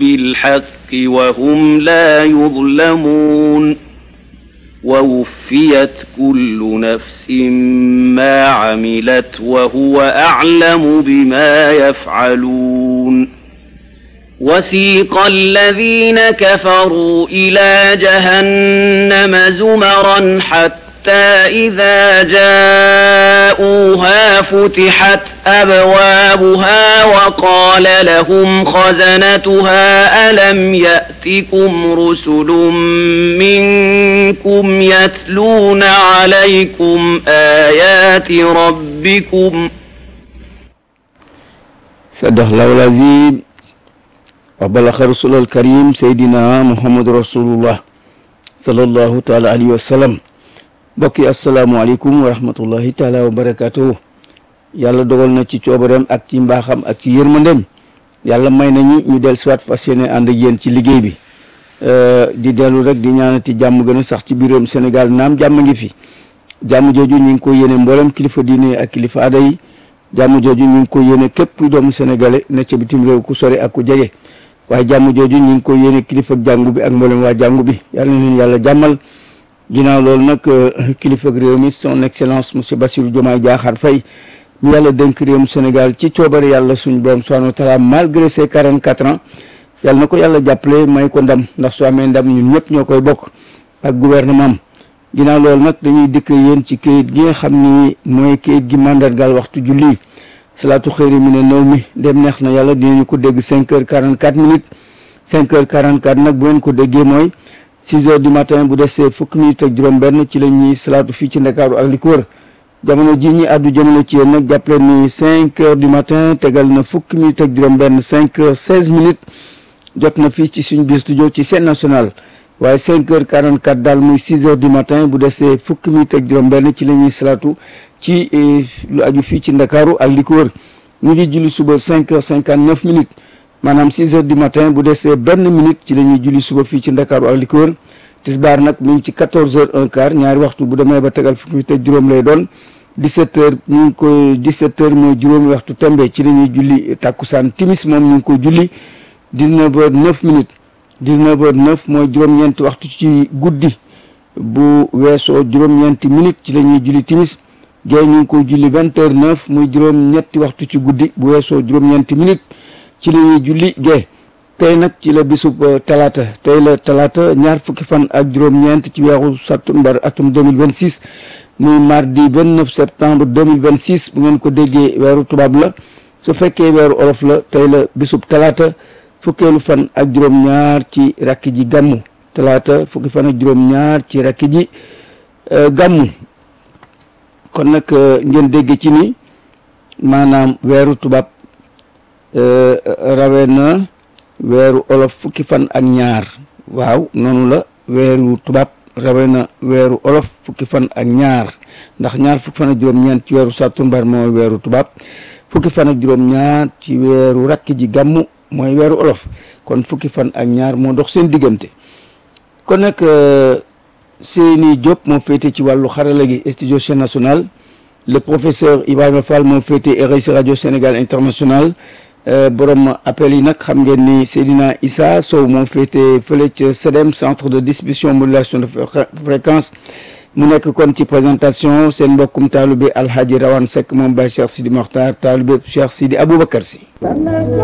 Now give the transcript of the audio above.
بالحق وهم لا يظلمون ووفيت كل نفس ما عملت وهو أعلم بما يفعلون وسيق الذين كفروا إلى جهنم زمرا حتى إذا جاءوها فتحت أبوابها وقال لهم خزنتها ألم يأتكم رسل منكم يتلون عليكم آيات ربكم صدق الله العظيم وبلغ رسول الكريم سيدنا محمد رسول الله صلى الله تعالى عليه وسلم mbokk yi asalaamaaleykum wa rahmatullahi taala wa barakaatu yàlla dogal na ci coobareem ak ci mbaaxam ak ci yërmandem yàlla may nañu ñu del siwaat fas yéene ànd ak yéen ci liggéey bi di dellu rek di ñaanati jàmm gën a sax ci biir réewum Sénégal naam jàmm ngi fi jàmm jooju ñu ngi ko yéene mboolem kilifa diine ak kilifa aada yi jàmm jooju ñu ngi ko yéene képp kuy doomu sénégalais ne ca bitim réew ku sori ak ku jege waaye jàmm jooju ñu ngi ko yéene kilifa jàngu bi ak mboolem waa jàngu bi yàlla na leen yàlla jàmmal ginnaaw loolu nag kilifa réew mi son excellence monsieur Bassirou Diomaye Diakhar Faye mi yàlla dénk réewum Sénégal ci coobare yàlla suñ borom subhanahu wa taala malgré ses 44 ans yàlla na ko yàlla jàppale may ko ndam ndax su amee ndam ñun ñëpp ñoo koy bokk ak gouvernement am ginnaaw loolu nag dañuy dikk yéen ci kayit gi nga xam ni mooy kayit gi mandargaal waxtu julli salaatu xëyri mi ne néew mi dem neex na yàlla dinañu ko dégg 5 heures 44 minutes 5 heures 44 nag bu ngeen ko déggee mooy 6 heures du matin bu desee fukki minutes ak juróom-benn ci la ñuy salaatu fii ci ndakaaru ak li ko wër jamono ji ñi àddu jamono ci yéen nag jàppale ni 5 heures du matin tegal na fukki minutes ak juróom-benn 5 heures 16 minutes jot na fii ci suñu biir studio ci scène nationale waaye 5 heures 44 daal muy 6 heures du matin bu desee fukki minutes ak juróom-benn ci la ñuy salaatu ci lu aju fii ci ndakaaru ak li ko wër ñu ngi julli suba 5 heures 59 minutes. maanaam 6 heures du matin bu desee benn minute ci la ñuy julli suba fii ci ndakaaru ak li ko wër tisbaar nag mu ngi ci 14 heures un quart ñaari waxtu bu demee ba tegal fukki te juróom lay doon 17 heures ñu ngi ko 17 heures mooy juróomi waxtu tembe ci la ñuy julli takkusaan timis moom ñu ngi ko julli 19 heures 9 minutes 19 heures 9 mooy juróom-ñeenti waxtu ci guddi bu weesoo juróom-ñeenti minutes ci la ñuy julli timis géey ñu ngi ko julli 20 heures 9 muy juróom-ñetti waxtu ci guddi bu weesoo juróom-ñeenti minutes ci la ñuy julli gee tey nag ci la bisub talaata tey la talaata ñaar fukki fan ak juróom-ñeent ci weeru sattumbar atum 2026 muy mardi 29 septembre 2026 bu ngeen ko déggee weeru tubaab la su fekkee weeru olof la tey la bisub talaata fukkeelu fan ak juróom-ñaar ci rakk ji gàmmu talaata fukki fan ak juróom-ñaar ci rakk ji gàmmu kon nag ngeen dégg ci ni maanaam weeru tubaab rawe na weeru olof fukki fan ak ñaar waaw noonu la weeru tubaab rawe na weeru olof fukki fan ak ñaar ndax ñaar fukki fan ak juróom-ñeent ci weeru sàttumbar mooy weeru tubaab fukki fan ak juróom-ñaar ci weeru rakk ji gàmmu mooy weeru olof kon fukki fan ak ñaar moo dox seen diggante kon nag Seyni Diop moo féete ci wàllu xarala gi studio chaîne nationale le professeur Ibrahima Fall moo féete RIC radio Sénégal international borom appel yi nag xam ngeen ni Seydina Issa Sow moo féete fële ca CEDEM centre de distribution modulation de fréquence mu nekk kon ci présentation seen mbokkum taalube Alhaji Rawane Seck moom Baye Cheikh Sidi Mokhtar taalube Cheikh Sidi Aboubacar Sy